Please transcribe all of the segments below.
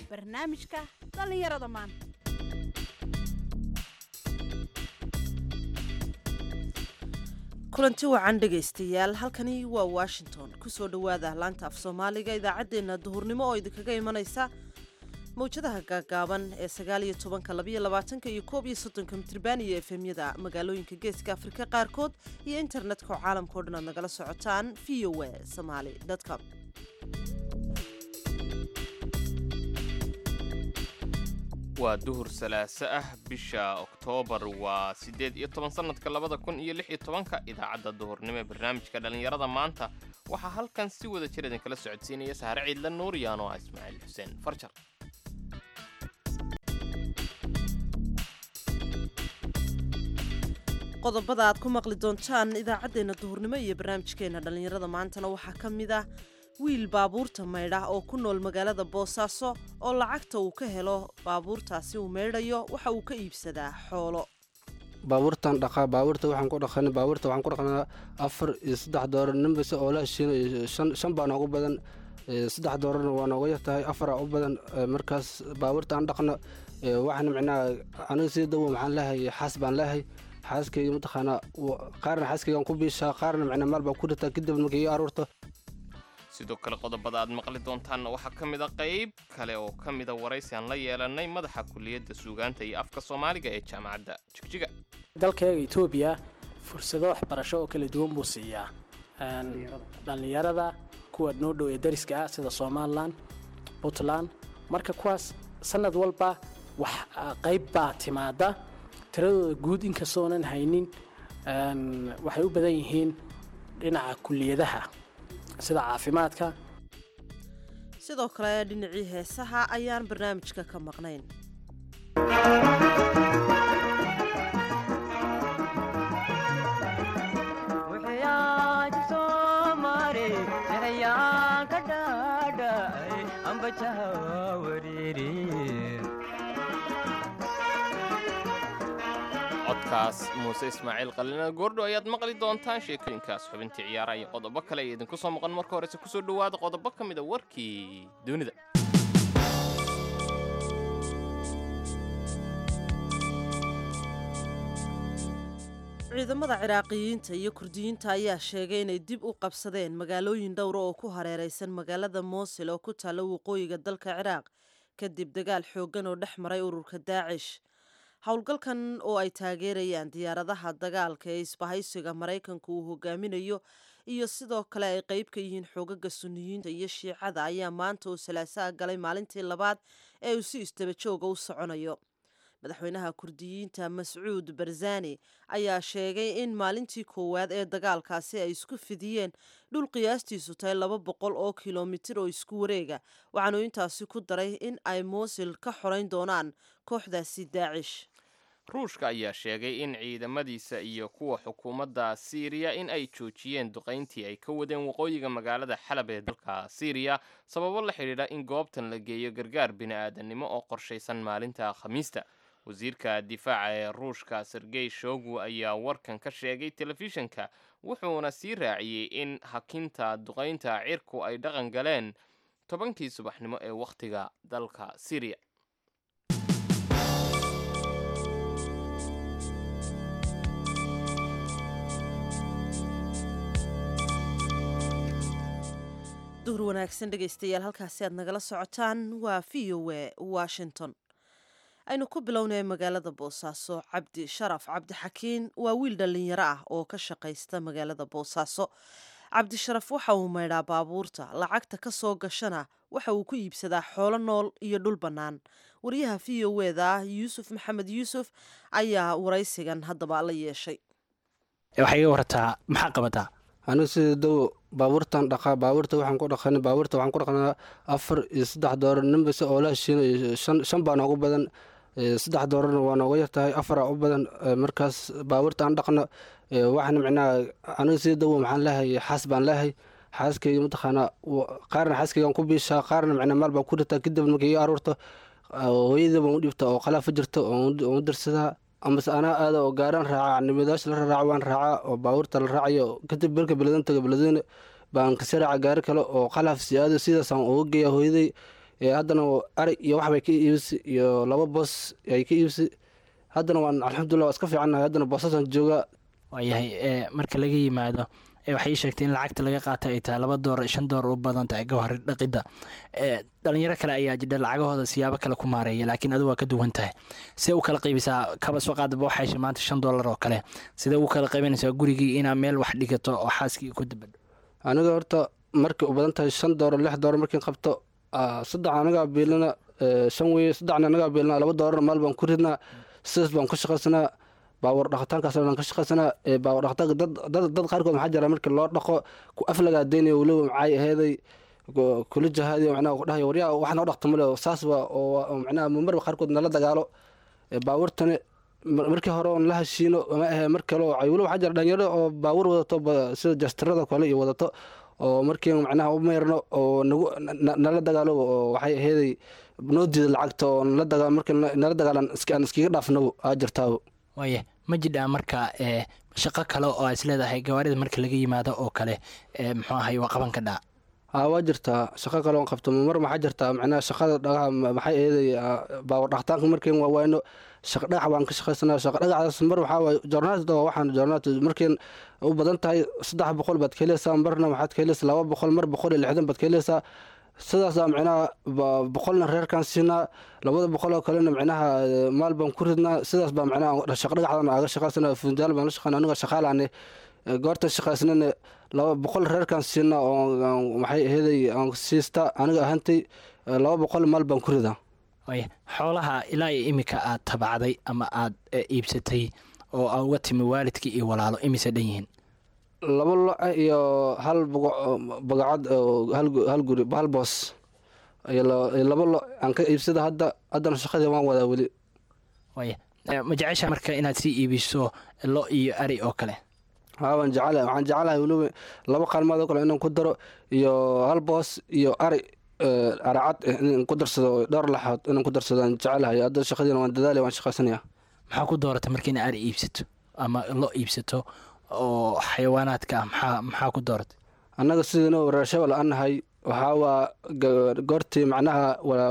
barnaamijka dhallinyarada maanta kulanti wacan dhegaystayaal halkani waa washington kusoo dhowaada laanta af soomaaliga idaacaddeenna duhurnimo oo idinkaga imanaysa mawjadaha gaagaaban ee sagaaliyo tobanka labaiyo labaatanka iyo koob iyo soddonka mitriban iyo efemyada magaalooyinka geeska afrika qaarkood iyo internetka oo caalamka o dhan aad nagala socotaan v o a somaali com waa duhur salaaso ah bisha oktoobar waa siddeed iyo toban sannadka labada kun iyo lix iyo tobanka idaacadda duhurnimo ee barnaamijka dhallinyarada maanta waxaa halkan si wada jir idinkala socodsiinaya sahare ciidla nuuriyaan oo ah ismaaciil xuseen farjar qodobada aad ku maqli doontaan idaacaddeenna duhurnimo iyo barnaamijkeenna dhallinyarada maantana waxaa ka mid ah wiil baabuurta maydha oo ku nool magaalada boosaaso oo lacagta uu ka helo baabuurtaasi uu maydhayo waxa uu ka iibsadaa xoolo baabuurtan dhaqaa baabuurta waxaan ku dhaqan baabuurta waxaan ku dhaqnaa afar iyo saddex doolar ninbase oo la heshiinayo shan shan baa noogu badan saddex doolarna waa nooga yartahay afaraa u badan markaas baabuurta aan dhaqno waxaan micnaha aniga sii dawo maxaan leehay xaas baan leehay xaaskayga mataqaanaa qaarna xaaskaygaan ku biishaa qaarna micnaa maal baan ku ritaa kadib markay ii aruurto sidoo kale qodobada aad maqli doontaanna waxaa ka mid a qayb kale oo ka mida waraysi aan la yeelanay madaxa kuliyadda suugaanta iyo afka soomaaliga ee jaamacadda jigjiga dalkeega etoobiya fursado waxbarasho oo kala duwan buu siiyaa dhallinyarada kuwa noo dhow ee dariska ah sida somalilan puntland marka kuwaas sanad walba wax qayb baa timaada tiradooda guud inkastoonan haynin waxay u badan yihiin dhinaca kuliyadaha sida caafimaadka sidoo kale dhinacii heesaha ayaan barnaamijka ka maqnayn codkaas muuse ismaaciil qalina goordho ayaad maqli doontaan sheekooyinkaas xubintii ciyaaraha iyo qodobo kale ee idinku soo maqan marka horese kusoo dhowaada qodobo ka mida warkii dunida ciidamada ciraaqiyiinta iyo kurdiyiinta ayaa sheegay inay dib u qabsadeen magaalooyin dhowra oo ku hareeraysan magaalada moosil oo ku taalla waqooyiga dalka ciraaq kadib dagaal xooggan oo dhex maray ururka daacish howlgalkan oo ay taageerayaan diyaaradaha dagaalka ee isbahaysiga maraykanku uu hogaaminayo iyo sidoo kale ay qeyb ka yihiin xoogaga suniyiinta iyo shiicada ayaa maanta oo salaasaha galay maalintii labaad ee uu si istabajooga u soconayo madaxweynaha kurdiyiinta mascuud barzani ayaa sheegay in maalintii koowaad ee dagaalkaasi ay isku fidiyeen dhul qiyaastiisu tahay laba boqol oo kilomitir oo isku wareega waxaanu intaasi ku daray in ay moosil ka xorayn doonaan kooxdaasi daacish ruushka ayaa sheegay in ciidamadiisa iyo kuwa xukuumadda siiriya in ay joojiyeen duqayntii ay ka wadeen waqooyiga magaalada xalab ee dalka siiriya sababo la xidhiidha in goobtan la geeyo gargaar bini-aadanimo oo qorshaysan maalinta khamiista wasiirka difaaca ee ruushka sergey shogu ayaa warkan ka sheegay telefishinka wuxuuna sii raaciyey in hakinta duqaynta cirku ay dhaqan galeen tobankii subaxnimo ee wakhtiga dalka siiriya duhur wanaagsan dhegaystayaal halkaasi aad nagala socotaan waa v o a washington aynu ku bilownay magaalada boosaaso cabdi sharaf cabdixakiin waa wiil dhallinyaro ah oo ka shaqaysta magaalada boosaaso cabdisharaf waxa uu maydhaa baabuurta lacagta ka soo gashana waxa uu ku iibsadaa xoolo nool iyo dhul bannaan wariyaha v o eda yuusuf maxamed yuusuf ayaa waraysigan haddaba la yeeshay waxay iga warataa maxaa qabataa aniga sida dawo baabuurtan dhaqaa baabuurta waxaan ku dhaqan baabuurta waxaan ku dhaqnaa afar iyo saddex doolar ninbase oo la heshiinayo shan shan baa noogu badan saddex doolarna waa nooga yartahay afaraa u badan markaas baabuurta aan dhaqno waxaan micnaha aniga sida dawo maxaan leehay xaas baan leehay xaaskayga mataqaanaa qaarna xaaskaygaan ku biishaa qaarna micnaa maal baan ku ritaa kadib markay ii aruurto hooyadii baan u dhibta oo qalaafa jirta oon u dirsadaa amase anaa aada oo gaaraan raaca nimadaasha la raraaco waan raacaa oo baabuurta la raacayo kadib berka beledin taga beledweyne baan kasi raaca gaari kale oo qalaaf siyaado sidaasaan uga geeya hooyaday haddana ari iyo waxbay ka iibisi iyo laba boos ay ka iibisi haddana waan alxamdulilah waa iska fiicannahay haddana boosasaan joogaa waayahay marka laga yimaado waxay sheegtay in lacagta laga qaata ay tahay laba door shan door u badan tahay gawhar dhaqidda dhalinyaro kale ayaa jidha lacagahooda siyaabo kale ku maareeya laakiin adigu waa ka duwan tahay see u kala qaybisaa kaba soo qaadaba waxay heshay maanta shan doolar oo kale sidee u kala qaybanaysaa gurigii inaa meel wax dhigato oo xaaskii ku dabadho aniga horta markay u badan tahay shan dooro lix dooro markiin qabto saddex anagaa biilina shan weye saddexna anagaa biilina laba doorana maal baan ku ridnaa sidaas baan ku shaqaysanaa baawar dhaqitaankaas dhan ka shaqaysanaa baawar dhaqitaanka dad dad qaarkood maxaa jira markii loo dhaqo ku aflagaa deynayo weliba maxay aheeday kula jahaadiyo macnaha ku dhahayo waryaa wax noo dhaqta male saasba oo macnaha marba qaarkood nala dagaalo baawurtani markii hore oon la heshiino ma ahe mar kale oo weliba waxaa jira dhalinyaro oo baawur wadato sida jastirada kale iyo wadato oo markii macnaha u meyrno oo nagu nala dagaalo oo waxay aheeday noo diida lacagta oo nala dagaal markii nala dagaalan aan iskaga dhaafnabo aa jirtaabo waaya ma jidhaa marka shaqo kale oo aa isleedahay gawaarida marka laga yimaado oo kale muxuu ahay waa qaban ka dhaa haa waa jirtaa shaqo kale oon qabto mar maxaa jirtaa macnaha shaqada dhagaha maxay eeday baawar dhaqtaanka markiin waa wayno shaqa dhagax baan ka shaqaysanaa shaqa dhagaxdaas mar waxaa waaye joornaatida waa waxaan joornaatid markiin u badan tahay saddex boqol baad ka helaysaa marna waxaad ka helaysaa laba boqol mar boqol iyo lixdan baad ka helaysaa sidaasaa micnaha boqolna reerkaan siinaa labada boqol oo kalena micnaha maal baan ku ridnaa sidaas baa micnaha shaqa dhagaxdan aga shaqaysana funjaal baan la shaqeyna aniga shaqaalaane goorta shaqaysnana laba boqol reerkaan siinaa oo maxay aheeday aan siista aniga ahantay laba boqol maal baan ku ridaa waaya xoolaha ilaa iyo iminka aad tabacday ama aad iibsatay oo aa uga timi waalidkii iyo walaalo imise dhan yihiin laba lo iyo hal bagacad hal guri hal boos iyo laba lo aan ka iibsada hadda haddana shaqadii waan wadaa weli waaya ma jecesha marka inaad sii iibiso lo iyo ari oo kale haa waan jecelahay waxaan jecelahay weliba laba qaalmood oo kale inaan ku daro iyo hal boos iyo ari aracad inaan ku darsado dhowr laxood inaan ku darsado aan jecelahay hadda shaqadiina waan dadaalaya waan shaqaysanaya maxaa ku dooratay marka ina ari iibsato ama lo iibsato oo xayawaanaadka ah maxaa maxaa ku dooratay annaga sidiina reershabel aan nahay waxaa waa goortii macnaha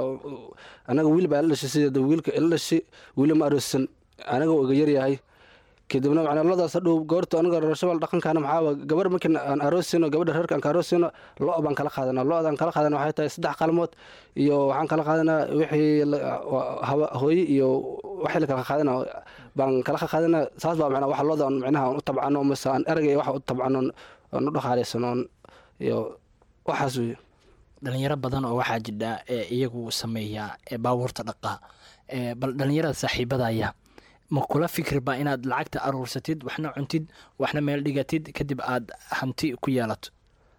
annaga wiil baa ila dhashay sideeda wiilka ila dhashay wiili ma aroosan anaga iga yaryahay kadibna macnaa ladaas hadhow goorta aniga reershabel dhaqankaana maxaa waa gabar markii aan aroosino gabadha reerka aan ka aroosino lo baan kala qaadanaa lo-daan kala qaadana waxay tahay saddex qalmood iyo waxaan kala qaadanaa wixii hooye iyo waxii la kala qaadana baan kala qaadanaa saas baa macnaa waxa looda macnaha aan u tabcano mase aan eragay waxa u tabcano aan u dhaqaalaysano iyo waxaas wey dhalinyaro badan oo waxaa jidha ee iyagu sameeya ee baabuurta dhaqaa bal dhalinyarada saaxiibadaya ma kula fikirba inaad lacagta aruursatid waxna cuntid waxna meel dhigatid kadib aad hanti ku yeelato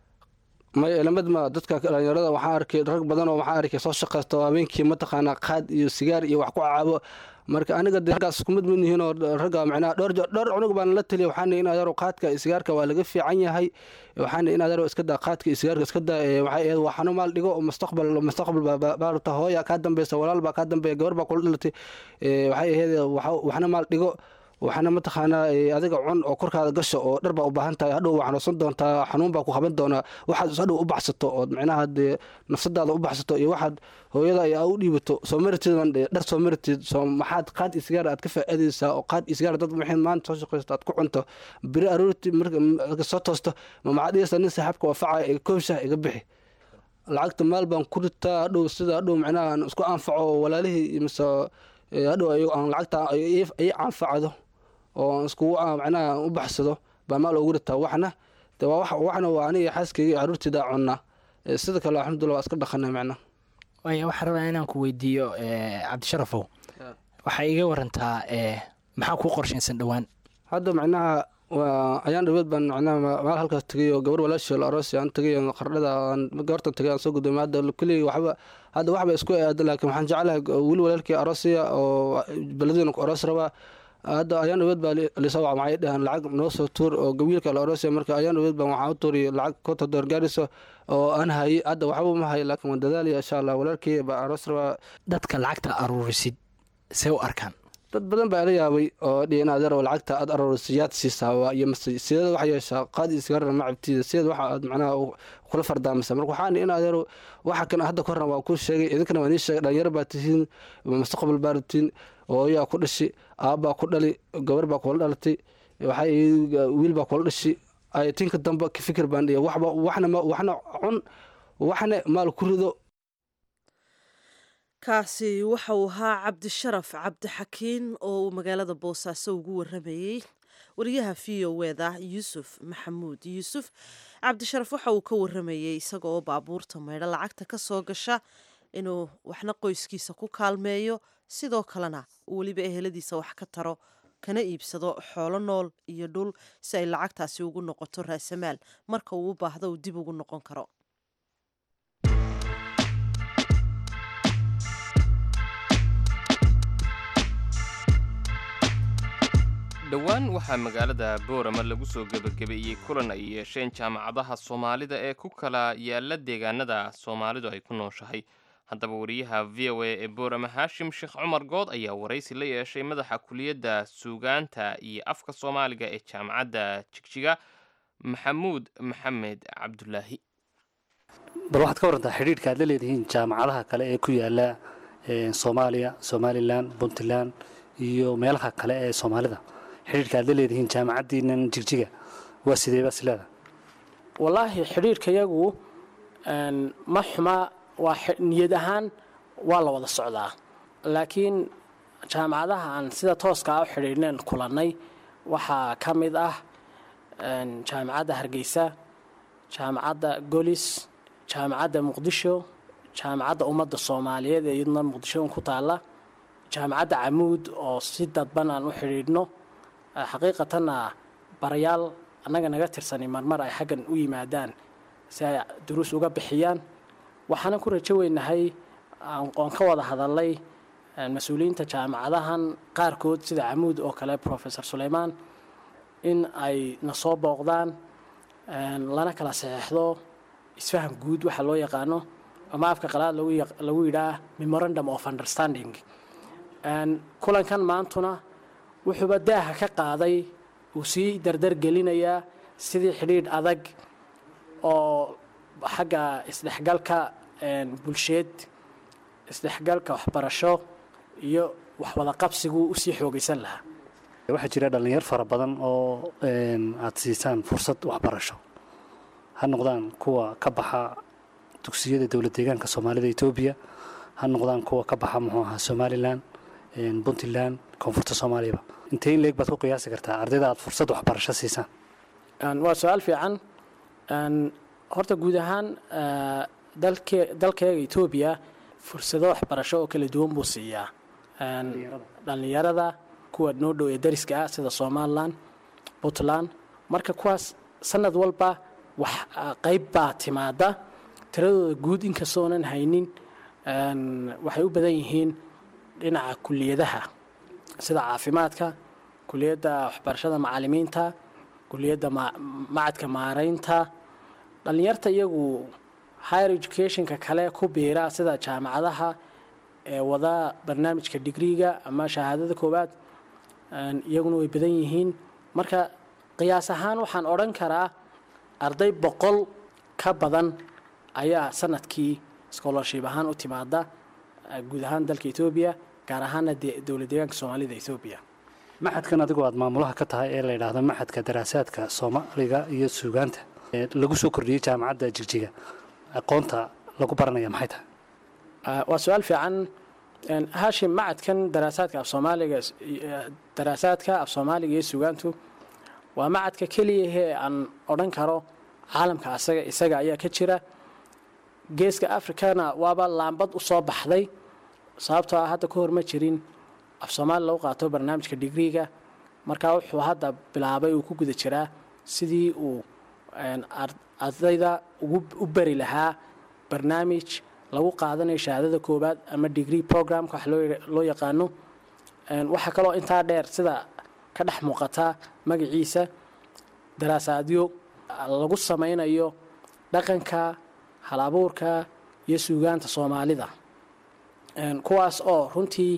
may elamad ma dadka dhalinyarada waxaa arkay rag badan oo waxaa arkay soo shaqaysto habeenkii mataqaanaa qaad iyo sigaar iyo wax ku caabo marka aniga de raggaas isku mid mid yihiin oo ragga macnaha dhowr dhowr cunug baan la taliya waxaana in adeero qaadka iyo sigaarka waa laga fiican yahay waxaana in adeero iska daa qaadka iyo sigaarka iska daa waxay ahayd waxano maal dhigo oo mustaqbal mustaqbal baa hooya kaa dambeysa walaal baa kaa dambeeya gabar baa kula dhalatay waxay ahayd waxna maal dhigo waxaana mataqaanaa adiga cun oo korkaada gasho oo dhar baa u baahan tahay hadhow waa xanuunsan doontaa xanuun baa ku qaban doonaa waxaad hadhow u baxsato ood macnaha dee nafsadaada u baxsato iyo waxaad hooyada ay u dhiibato soo maritid dhar soo maritid soo maxaad qaad iyo sigaar aad ka faa'iidaysaa oo qaad iyo sigaar dad maxay maanta soo shaqaysto aad ku cunto biri aroorti marka soo toosto ma maxaad dhigaysaa nin saaxiibka waafacaya iga koobshah iga bixi lacagta maal baan ku ritaa hadhow sida hadhow macnaha aan isku anfaco walaalihii mise hadhow aan lacagta ay anfacdo oo iskugu macnaha u baxsado baa maal ugu ritaa waxna de waa waxna waa aniga xaaskayga iyo caruurteyda cunaa sida kale alxamdulillah waa iska dhaqana macnaha waaya waxaan rabaa inaan ku weydiiyo cabdisharafow waxaa iga warantaa maxaa kuu qorshaysan dhowaan hadda macnaha ayaan dhaweed baan macnaha maal halkaas tegay oo gabar walaashii la aroos aan tegay qardhada gabartan tegay aan soo guddoomay hadda kulli waxba hadda waxba isku aada laakiin waxaan jeclahay weli walaalkii aroosiya oo beledweyna ku aroos rabaa hadda ayaan dhaweed baa lisoo waca maxay dhahaan lacag noo soo tuur oo gawiilka la aroosaya marka ayaan dhaweed baan waxaan u tuuriyay lacag konta door gaarayso oo aan hayay hadda waxba ma hayo laakiin waan dadaalaya insha allah walaalkii baa aroos rabaa dadka lacagta aruurisid see u arkaan dad badan baa la yaabay oo dhihi in adeer oo lacagta aad aroorsiyaad siisaa waa iyo mase sideeda waxaa yeeshaa qaadi isgarana ma cabtida sideed waxa aad macnaha u- kula fardaamisa marka waxaan in adeer waxa kan hadda ka horna waa kuu sheegay idinkana waa nii sheegay dhalinyaro baa tihiin mustaqbal baa rabtiin hooyaa ku dhashi aabbaa ku dhali gabar baa kula dhalatay waxaa wiil baa kula dhashi ayatinka dambe ka fikir baan dhihi waxba waxna ma- waxna cun waxna maal ku rido kaasi waxa uu ahaa cabdisharaf cabdixakiin oo uu magaalada boosaaso ugu waramayey wariyaha v o eda yuusuf maxamuud yuusuf cabdisharaf waxa uu ka waramayey isaga oo baabuurta maydho lacagta ka soo gasha inuu waxna qoyskiisa ku kaalmeeyo sidoo kalena uu weliba eheladiisa wax ka taro kana iibsado xoolo nool iyo dhul si ay lacagtaasi ugu noqoto raasamaal marka uu u baahdo uu dib ugu noqon karo dhowaan waxaa magaalada boorama lagu soo gebagabeeyey kulan ay yeesheen jaamacadaha soomaalida ee ku kala yaala deegaanada soomaalidu ay ku nooshahay haddaba wariyaha v o a ee boorama haashim sheekh cumar good ayaa waraysi la yeeshay madaxa kuliyadda suugaanta iyo afka soomaaliga ee jaamacadda jigjiga maxamuud maxamed cabdulaahi bal waxaad ka warantaa xidhiidhka aad la leedihiin jaamacadaha kale ee ku yaala eh, soomaaliya somalilan puntland iyo meelaha kale ee soomaalida xidhiidhka aad la leedihiin jaamacaddiinan jigjiga waa sidee baa sileeda wallaahi xidhiirkayagu een, ma xuma waa xi- niyad ahaan waa la wada socdaa laakiin jaamacadaha aan sida tooska ah u xidhiidhneen kulannay waxaa ka mid ah een, jaamacadda hargeysa jaamacadda golis jaamacadda muqdisho jaamacadda ummadda soomaaliyeed ee iyaduna muqdisho un ku taalla jaamacadda camuud oo si dadban aan u xidhiidhno Eh, xaqiiqatanna barayaal annaga naga tirsani marmar ay xaggan u yimaadaan si ay duruus uga bixiyaan waxaana ku rajo weynahay aan- oon ka wada hadalay eh, mas-uuliyiinta jaamacadahan qaarkood sida camuud oo kale professor suleymaan in ay na soo booqdaan een, lana kala saxeexdo isfaham guud waxa loo yaqaano ama afka qalaad lagu yaq- lagu yidhaah memorandum of understanding Een, kulankan maantuna wuxuuba daaha ka qaaday uu sii dardar gelinayaa sidii xidhiidh adag oo xagga isdhexgalka een, bulsheed isdhexgalka waxbarasho iyo waxwada qabsigu usii xoogaysan lahaa waxaa jira dhallinyar fara badan oo een, aad siisaan fursad waxbarasho ha noqdaan kuwa ka baxa dugsiyada dowlad deegaanka soomaalida etoobiya ha noqdaan kuwa ka baxa muxuu ahaa somalilan een, puntland koonfurta soomaaliyaba intee in leeg baad ku qiyaasi kartaa ardayda aad fursad waxbarasho siisaan Een, waa su-aal fiican Een, horta guud ahaan eh, dalke dalkeega etoobiya fursado waxbarasho oo kala duwan buu siiyaa Een, dhallinyarada kuwa noo dhow ee dariska ah sida somalilan puntland marka kuwaas sanad walba wax ah, qayb baa timaada tiradooda guud inkastoonan haynin een, waxay u badan yihiin dhinaca kuliyadaha sida caafimaadka kuliyadda waxbarashada macalimiinta kuliyadda ma- macadka maaraynta dhallinyarta iyagu higher educationka kale ku biira sida jaamacadaha ee wada barnaamijka digriga ama shahaadada koowaad een, iyaguna way badan yihiin marka qiyaas ahaan waxaan odhan karaa arday boqol ka badan ayaa sanadkii scholarship ahaan u timaada eh, guud ahaan dalka etoobiya gaar ahaana de- dowlad deegaanka soomaalida etoobiya maxadkan adigoo aad maamulaha ka tahay ee la yidhaahdo maxadka daraasaadka soomaaliga iyo suugaanta ee lagu soo kordhiyey jaamacadda jigjiga aqoonta lagu baranaya maxay tahay Ah, waa su-aal fiican Een, haashim macadkan daraasaadka af soomaaliga eh, daraasaadka af soomaaliga iyo sugaantu waa macadka keliyahee aan odhan karo caalamka asaga isaga ayaa ka jira geeska africana waaba laambad u soo baxday sababtoo ah hadda ka hor ma jirin af soomaali lagu qaato barnaamijka digriga marka wuxuu hadda bilaabay uu ku guda jiraa sidii uu een, ar- ardayda ugu u bari lahaa barnaamij lagu qaadanayo shahaadada koowaad ama degree programka wax loo yidha- loo yaqaano Een, waxaa kaloo intaa dheer sida ka dhex muuqata magaciisa daraasaadyo lagu sameynayo dhaqanka halabuurka iyo suugaanta soomaalida Een, kuwaas oo runtii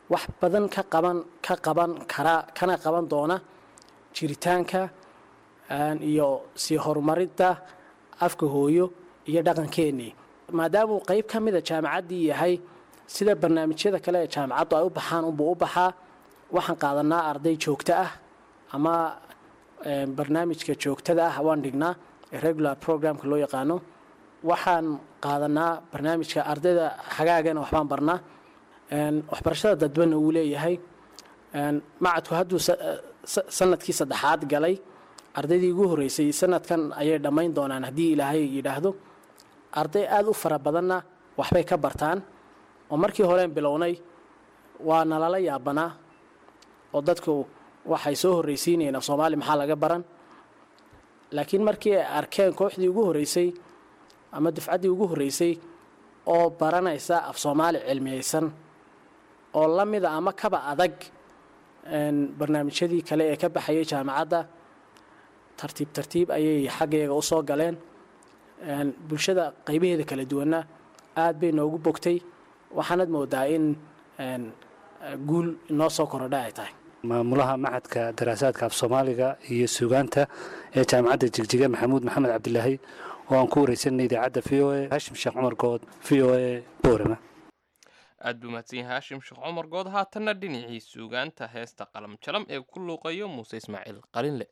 wax badan ka qaban ka qaban kara kana qaban doona jiritaanka iyo sii horumarinta afka hooyo iyo dhaqankeennii maadaama uu qeyb ka mida jaamacaddii yahay sida barnaamijyada kale ee jaamacaddu ay u baxaan unbuu u baxaa waxaan qaadanaa arday joogto ah ama barnaamijka joogtada ah waan dhignaa regular programka loo yaqaano waxaan qaadanaa barnaamijka ardayda xagaagana waxbaan barnaa waxbarashada dadbana uu leeyahay macadku hadduu sanadkii saddexaad galay ardaydii ugu horreysay sanadkan ayay dhammayn doonaan haddii ilaahay yidhaahdo arday aada u fara badanna waxbay ka bartaan oo markii horeen bilownay waa nalala yaabanaa oo dadku waxay soo horreysiinayeen af soomaali maxaa laga baran laakiin markii ay arkeen kooxdii ugu horreysay ama dufcaddii ugu horreysay oo baranaysa af soomaali cilmiyeysan oo la mida ama kaba adag barnaamijyadii kale ee ka baxayay jaamacadda tartiib tartiib ayay xaggeega u soo galeen bulshada qaybaheeda kala duwanna aad bay noogu bogtay waxaanad moodaa in guul inoo soo korodha ay tahay maamulaha macadka daraasaadka af soomaaliga iyo suugaanta ee jaamacadda jigjiga maxamuud maxamed cabdilaahi oo aan ku wareysanay idaacadda v o a hashim sheekh cumar good v o a boorama aad buu mahadsan yahay haashim sheekh cumar good haatanna dhinacii suugaanta heesta qalam jalam ee ku luuqayo muuse ismaaciil qalinle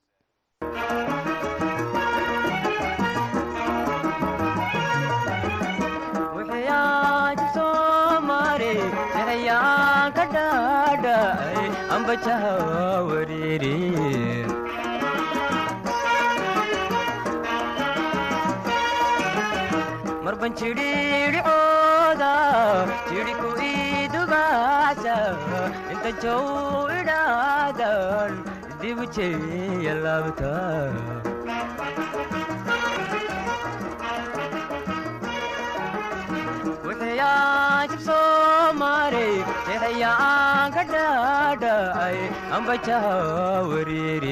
marban jidhiidhicooda jidhiku idubaasa inta jow idhaadan dibu jeeya laabta wixiyaan jibsoo maray jeexayaan ka dhaadhacay ambajaha wariiri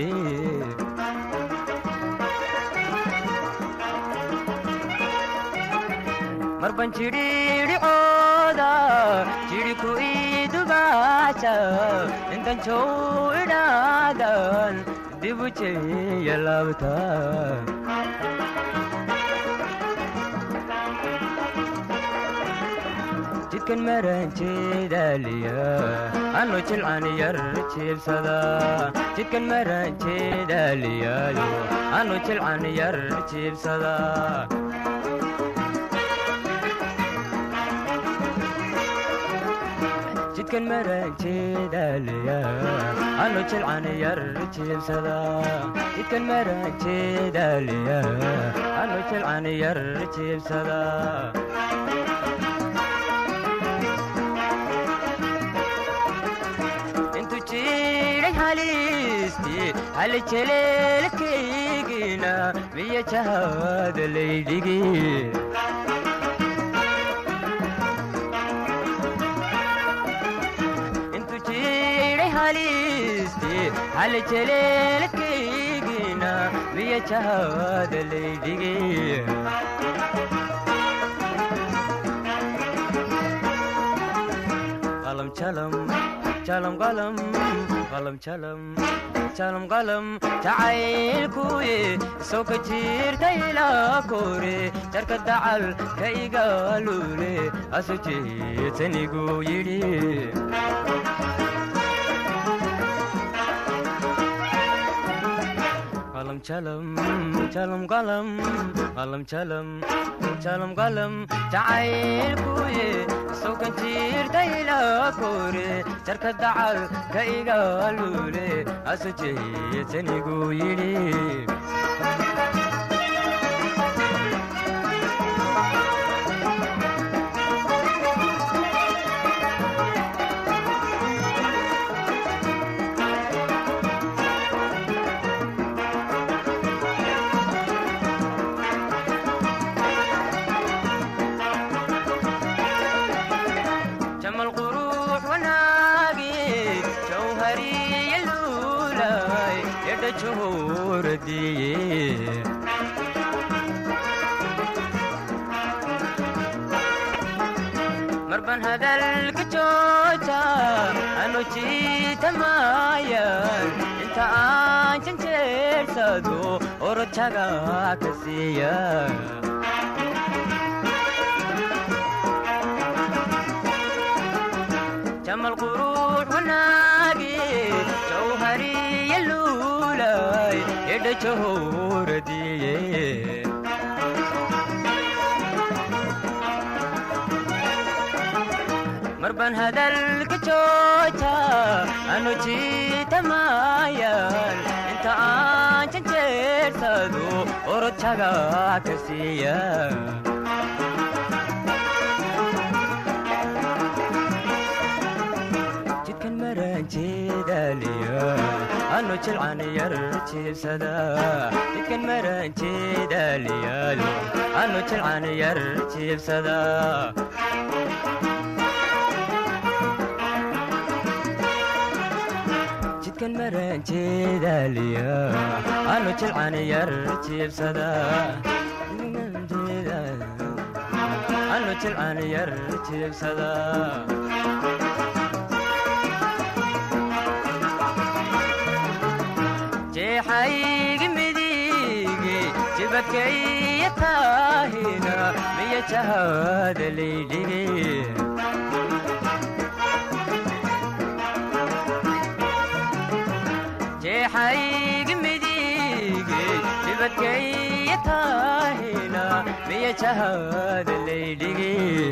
marban jidhiidhicooda jidhiku idubaasa intan jow idhaadan dibu jeeya laabta jidkan maranjeedaaliya anu jilcan yar jiibsada jidkan maranjeedaaliyaayo anu jilcan yar jiibsada jidkan maranjeedaaliya anu jilcan yar jiibsada jidkan maranjeedaaliya anu jilcan yar jiibsada intu jiray halisti hal jeleelkaygina miya jahada laydhigi intu jiray halisti hal jeleelkaygina miya jahada laydhigi qalam jalam jalam qalam qalam jalam jalam qalam jacaylkuye soo ka jirta ilaa kore jarka dacal ka igaalule asu jeetanigu yidhi qalam jalam jalam qalam qalam jalam jalam qalam jacaylkuye sokan jirta ilaa kore jarka dacal ka igaalule asu jeetanigu yidhi jamal qurux wanaagi jawhariya luulay edha johoradiye marban hadalka jooja maayaan inta aan janjeersado orojaga ka siiya jamal quruux wanaagi jawhariya luulay edha jahoradiye marban hadalka jooja anu jiitamayan inta aan janjeersado orojaga ka siiya jidkan maranjeedaliya anu jilcan yar jiibsada jidkan maranjeedaliyaalo anu jilcan yar jiibsada jidkan maranjeedaliya anu jilcan yar jiibsada anu jilcan yar jiibsada jeexaygi midige jibakaya taahina miya jahada laydhige jeexaygi midige jibakaya taahina miya jahada laydhige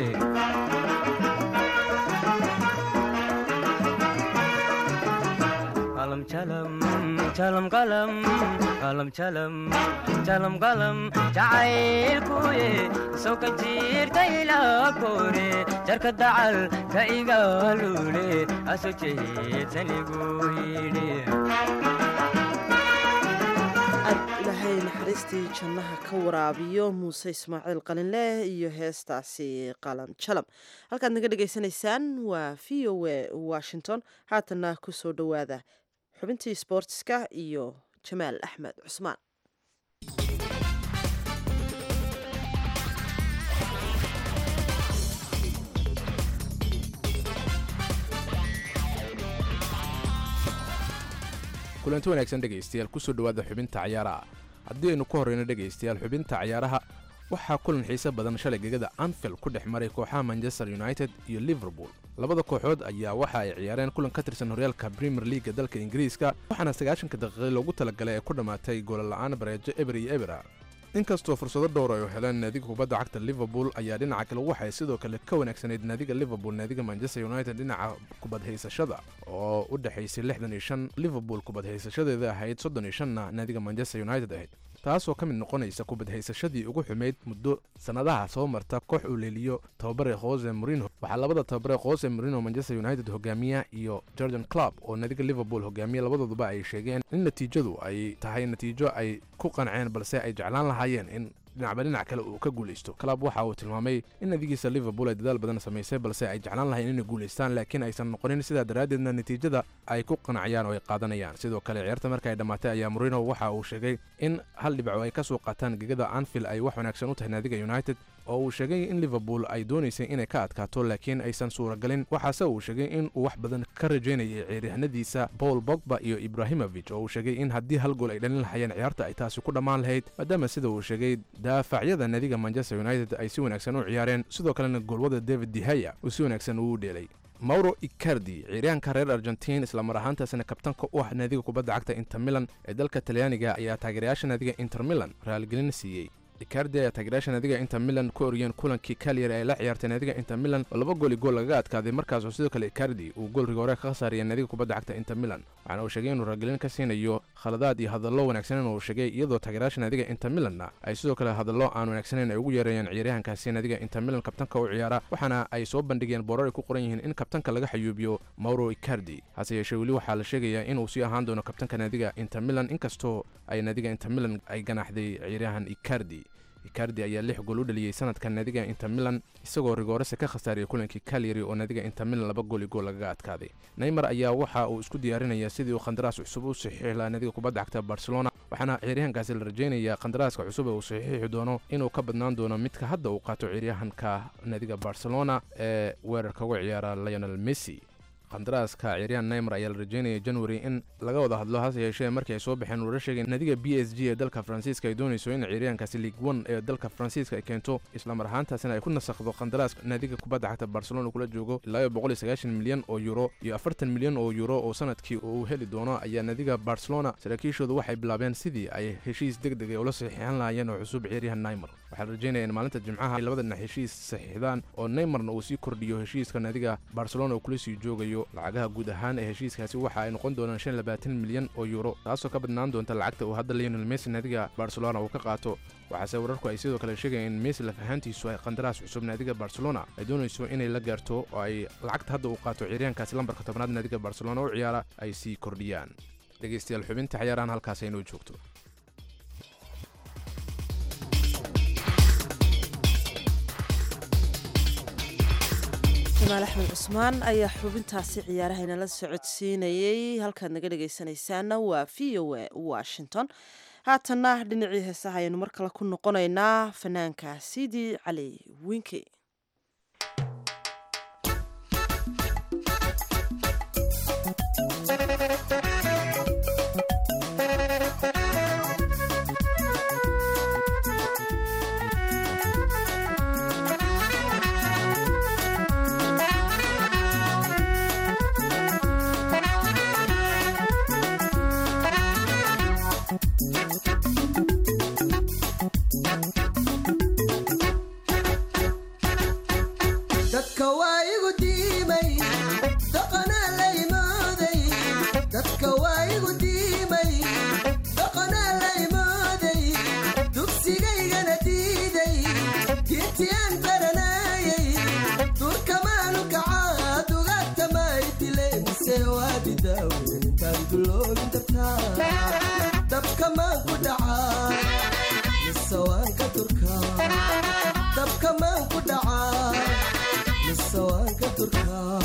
qalam jalam jalam qalam qalam jalam jalam qalam jacaylkuye soo ka jiirta ilaa kore jarka dacal ka igaalule aso jeedsanigu yidhi aad ilaahay naxariistii jannaha ka waraabiyo muuse ismaaciil qalinleh iyo heestaasi qalam jalam halkaad naga dhegaysanaysaan waa v o a washington haatanna ku soo dhowaada xubintii sboortiska iyo jamaal axmed cusmaan kulanti wanaagsan dhegaystayaal kusoo dhowaada xubinta cayaaraha haddii aynu ku horreyno dhegaystayaal xubinta cayaaraha waxaa kulan xiise badan shalay gegada anfield ku dhex maray kooxaha manchester united iyo liverpool labada kooxood ayaa waxa ay ciyaareen kulan ka tirsan horyaalka premier leaga dalka ingiriiska waxaana sagaashanka daqiiqi loogu talagalay ee ku dhammaatay goolala'aan bareejo eber iyo ebera inkastoo fursado dhowr ay u heleen naadiga kubadda cagta liverpool ayaa dhinaca kale waxay sidoo kale ka wanaagsanayd naadiga liverpool naadiga manchester united dhinaca kubadhaysashada oo u dhexaysay lixdan iyo shan liverpool kubadhaysashadeeda ahayd soddon iyo shanna naadiga manchester united ahayd taasoo ka mid noqonaysa kubadhaysashadii ugu xumayd muddo sannadaha soo marta koox uu leeliyo tababare jose morino waxaa labada tababare jose morino manchester united hogaamiya iyo jordan club oo naadiga liverpool hogaamiya labadooduba ay sheegeen in natiijadu ay tahay natiijo ay ku qanceen balse ay jeclaan lahaayeen in dhinacba dhinac kale uu ka guulaysto club waxa uu tilmaamay in nadigiisa liverpool ay dadaal badan samaysay balse ay jeclaan lahayn inay guulaystaan laakiin aysan noqonin sidaa daraaddeedna natiijada ay ku qanacayaan oo ay qaadanayaan sidoo kale ciyaarta marka ay dhammaatay ayaa morino waxa uu sheegay in hal dhibaco ay ka soo qaataan gegada anfield ay wax wanaagsan u tahay naadiga united oo uu sheegay in liverpool ay doonaysay inay ka adkaato laakiin aysan suuragalin waxaase uu sheegay in uu wax badan ka rajaynayay ciyaaryahanadiisa paul bogba iyo ibrahimovic oo uu sheegay in haddii hal gool ay dhalin lahayeen ciyaarta ay taasi ku dhammaan lahayd maadaama sida uu sheegay daafacyada naadiga manchester united ay si wanaagsan u ciyaareen sidoo kalena goolwada david dehaya uu si wanaagsan uu dheelay mauro icardi ciyaaryahanka reer argentiin islamar ahaantaasina kabtanka u ah naadiga kubadda cagta inter milan ee dalka talyaaniga ayaa taageerayaasha naadiga inter milan raaligelin siiyey icardi ayaa taageerayaasha naadiga inter milan ku oriyeen kulankii kalyar ay la ciyaartay naadiga inter milan oo laba gooli gool lagaga adkaaday markaasoo sidoo kale icardi uu gool rigoore ka khasaariyay naadiga kubadda cagta inter milan waxaana uu sheegay inuu raaligelin ka siinayo khaladaad iyo hadallo wanaagsanen uu sheegay iyadoo taageerayaasha naadiga inter milanna ay sidoo kale hadallo aan wanaagsaneyn ay ugu yeereeyeen ciyaaryahankaasi naadiga inter milan kabtanka u ciyaara waxaana ay soo bandhigeen boorar ay ku qoran yihiin in kabtanka laga xayuubiyo mauro icardi hase yeeshee weli waxaa la sheegayaa inuu sii ahaan doono kabtanka naadiga inter milan inkastoo ay naadiga inter milan ay ganaxday ciyaaryahan icardi icardi ayaa lix gool u dhaliyey sanadkan naadiga inter milan isagoo rigoorese ka khasaariyay kulankii kalyari oo naadiga inter milan laba gooli gool lagaga adkaaday neymar ayaa waxa uu isku diyaarinaya sidii uu khandaraas cusub u saxiixi lahaa naadiga kubadda cagta barcelona waxaana ciyaaryahankaasi la rajaynayaa khandaraaska cusub ee uu saxiixi doono inuu ka badnaan doono midka hadda uu qaato ciyaaryahanka naadiga barcelona ee weerarka uga ciyaara lionel messi qandaraaska ciryaan neymer ayaa la rajeynaya january in laga wada hadlo hase yeeshee markii ay soo baxeen uura sheegeen nadiga b s g ee dalka faransiiska ay doonayso in ciiryaankaasi league one ee dalka faransiiska ay keento islamar ahaantaasina ay ku nasakdo qandaraaska naadiga kubadda cagta barcelona kula joogo ilaa iyo boqol iyo sagaashan milyan oo euro iyo afartan milyan oo euro oo sanadkii uu heli doono ayaa nadiga barcelona saraakiishoodu waxay bilaabeen sidii ay heshiis deg deg ay ula saxiixan lahaayeen oo cusub ciiryahan neymer waxaa la rajeynaya in maalinta jimcaha ay labada dhinac heshiis saxiixdaan oo neymarna uu sii kordhiyo heshiiska nadiga barcelona uu kula sii joogayo lacagaha guud ahaan ee heshiiskaasi waxa ay noqon doonaan shan labaatan milyan oo euro taasoo ka badnaan doonta lacagta uu hadda lionel messi nadiga barcelona uu ka qaato waxaase wararku ay sidoo kale sheegayeen in messi laf ahaantiisu ay qandaraas cusub naadiga barcelona ay doonayso inay la gaarto oo ay lacagta hadda uu qaato ciiryaankaasi lambarka tobnaad naadiga barcelona u ciyaara ay sii kordhiyaan dhegaystayaal xubinta ciyaarahan halkaas aynoo joogto jamaal axmed cusmaan ayaa xubintaasi ciyaaraha inala socodsiinayey halkaad naga dhegaysanaysaana waa v o a washington haatanna dhinacii heesaha ayaynu mar kale ku noqonaynaa fanaanka sidi cali winke dadka waa igu diimay dhaqanaa laymooday dadka waa igu diimay dhaqanaa laymooday dugsigaygana diiday diintiyaan baranaayay durkamaanu kacaa dugaagtamay dileen mise waa didaawentaan duloogin dartaa dabkamaan ku dhacaa mise waan ka durkaa dabkamaan ku dhacaa mise waan ka durkaa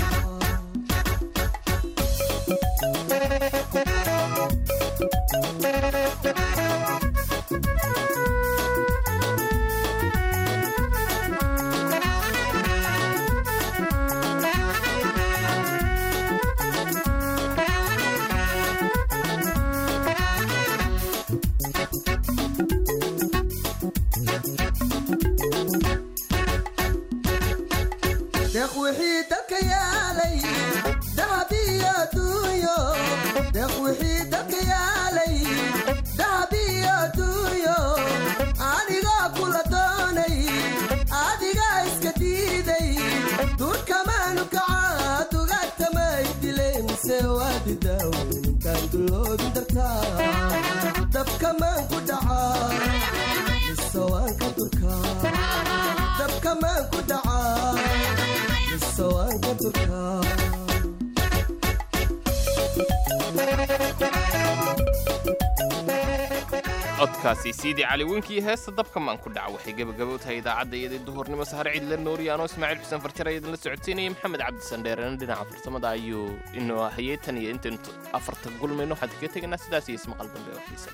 deeq wixii dalka yaalay dahab iyo duunyo deeq wixii dalka yaalay dahab iyo duunyo adigoo kula doonay adigaa iska diiday durkamaanu kacaa dugaagtamay dileen mise waa didaawenintaan duloogin dartaa dabkamaan ku dhacaa mise waan ka durkaa dabkamaan ku dhacaa mise waan ka durkaa codkaasi siidii cali winkii heesta dabka maan ku dhaca waxay gebagaba u tahay idaacadda iyadii duhurnimo sahar ciidla nooriyaanoo ismaaciil xuseen farjar ayadin la socodsiinayay maxamed cabdisandheerena dhinaca farsamada ayuu inoo hayay tan iyo intaynu afarta gulmayno waxaan kaga tegaynaa sidaas iyo ismaqal dambe oo xiisa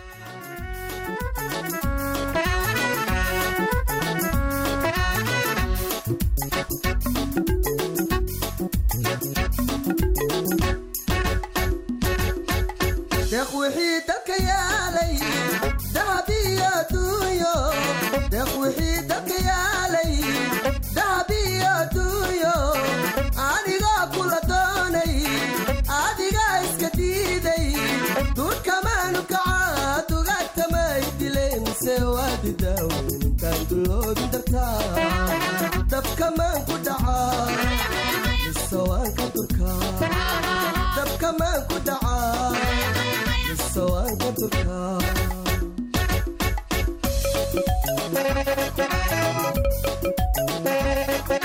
deeq wixii dalka yaalay dahab iyo duunyo deeq wixii dalka yaalay dahab iyo duunyo adigoo kula doonay adigaa iska diiday durkamaanu kacaa dugaagtamay dileen mise waa didaawenintaan duloogin dartaa dabkamaan ku dhacaa mise waan ka durkaa dabkamaan ku dhacaa mise waan ka durkaa Thank you.